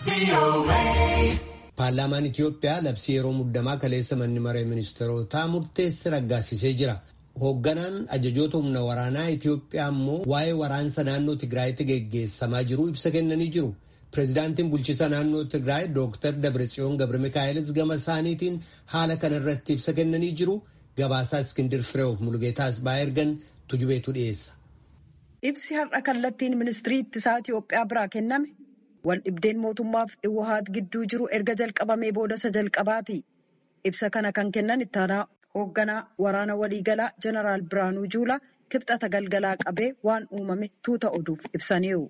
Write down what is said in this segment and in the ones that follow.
Paarlaamaan Itiyoophiyaa labsii yeroo muddamaa kaleessa manni maree ministeerotaa murteesse raggaasisee jira. Hoogganaan ajajoota humna waraanaa Itiyoophiyaa immoo waa'ee waraansa naannoo Tigraayitti geggeessamaa jiru ibsa kennanii jiru. Pireezidaantiin bulchiisa naannoo Tigraay Dooktar Dabratsiyoon Gabri Mikaa'ilis gama isaaniitiin haala kana irratti ibsa kennanii jiru. Gabaasaa Iskindir Fireewof Mulgeetaas ba'aa ergan tujubeetu dhiyeessa. Ibsi har'a kallattiin ministirii ittisaa Itiyoophiyaa biraa kenname wal dhibdeen mootummaaf Iwahaat gidduu jiru erga jalqabamee booda isa jalqabaati. Ibsa kana kan kennan ittaanaa hoogganaa waraana waliigalaa Jeneraal Biraanuu Juulaa kibxata galgalaa qabee waan uumame tuuta oduuf ibsaniiru.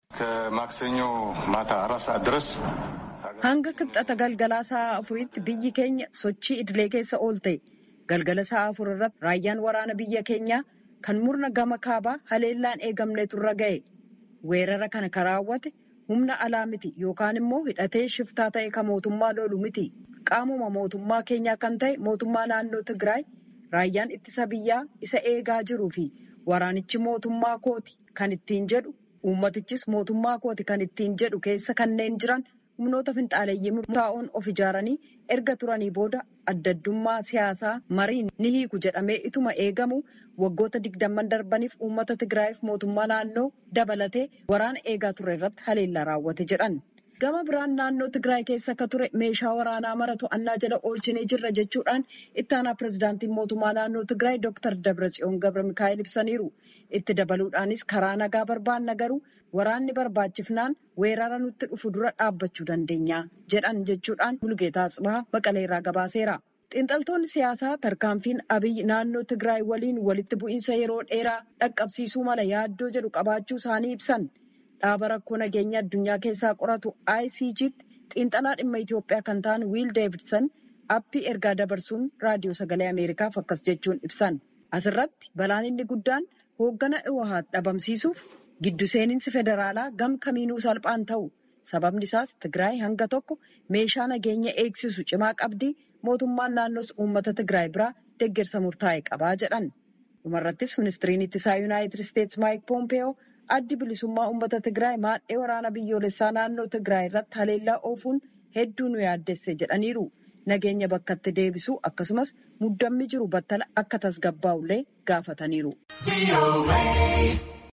Hanga kibxata galgalaa sa'a afuriitti biyyi keenya sochii idilee keessa oolte. Galgala sa'a afur irratti raayyaan waraana biyya keenyaa kan murna gama kaabaa haleellaan eegamneetu irra ga'e. Weerara kana kan raawwate humna alaa miti yookaan immoo hidhatee shiftaa ta'e kan mootummaa lolu miti. Qaamuma mootummaa keenyaa kan ta'e mootummaa naannoo Tigraay raayyaan ittisa biyyaa isa eegaa jiruu fi waraanichi mootummaa kooti kan ittiin jedhu uummatichis mootummaa kooti kan ittiin jedhu keessa kanneen jiran humnoota finxaaleeyyii murtaa'oon of ijaaranii erga turanii booda addaddummaa siyaasaa mariin ni hiiku jedhamee ituma eegamu waggoota digdamman darbaniif uummata Tigraayiif mootummaa naannoo dabalatee waraana eegaa ture irratti haleellaa raawwate jedhan. Gama biraan naannoo Tigraay keessa akka ture meeshaa waraanaa mara to'annaa jala oolchinee jirra jechuudhaan ittaanaa pireezidaantiin mootummaa naannoo Tigraay Dooktar Dabratsiyoon Gabra Mikaa'el ibsaniiru. Itti dabaluudhaanis karaa nagaa barbaanna garuu waraanni barbaachifnaan weerara nutti dhufu dura dhaabbachuu dandeenya jedhan jechuudhaan Mulgeetaa Tsibahaa Maqaleerraa gabaaseera. Xiinxaltoonni siyaasaa tarkaanfiin Abiyyi naannoo Tigraay waliin walitti bu'iinsa yeroo dheeraa dhaqqabsiisuu mala yaaddoo jedhu qabaachuu isaanii ibsan. Dhaaba rakkoo nageenya addunyaa keessaa qoratu ICG'tti xiinxalaa dhimma Itoophiyaa kan ta'an Wiil Deevidson appii ergaa dabarsuun raadiyoo sagalee Ameerikaaf akkas jechuun ibsan. Asirratti balaan inni guddaan hooggana Iwahaat dhabamsiisuuf giddu seeninsi federaalaa gam kamiinuu salphaan ta'u. Sababni isaas Tigraay hanga tokko meeshaa nageenya eegsisu cimaa qabdi. Mootummaan naannoos uummata Tigraay biraa deeggarsa murtaa'e qabaa jedhan. Dhumarrattis ministiriin ittisaa Yuunaayitid Isteetsi Maayik Poompeyoo addi bilisummaa uummata Tigraay maadhee waraana biyyoolessaa naannoo Tigraay irratti haleellaa oofuun hedduu nu yaaddesse jedhaniiru. Nageenya bakkatti deebisuu akkasumas muddammi jiru battala akka tasgabbaa'ullee gaafataniiru.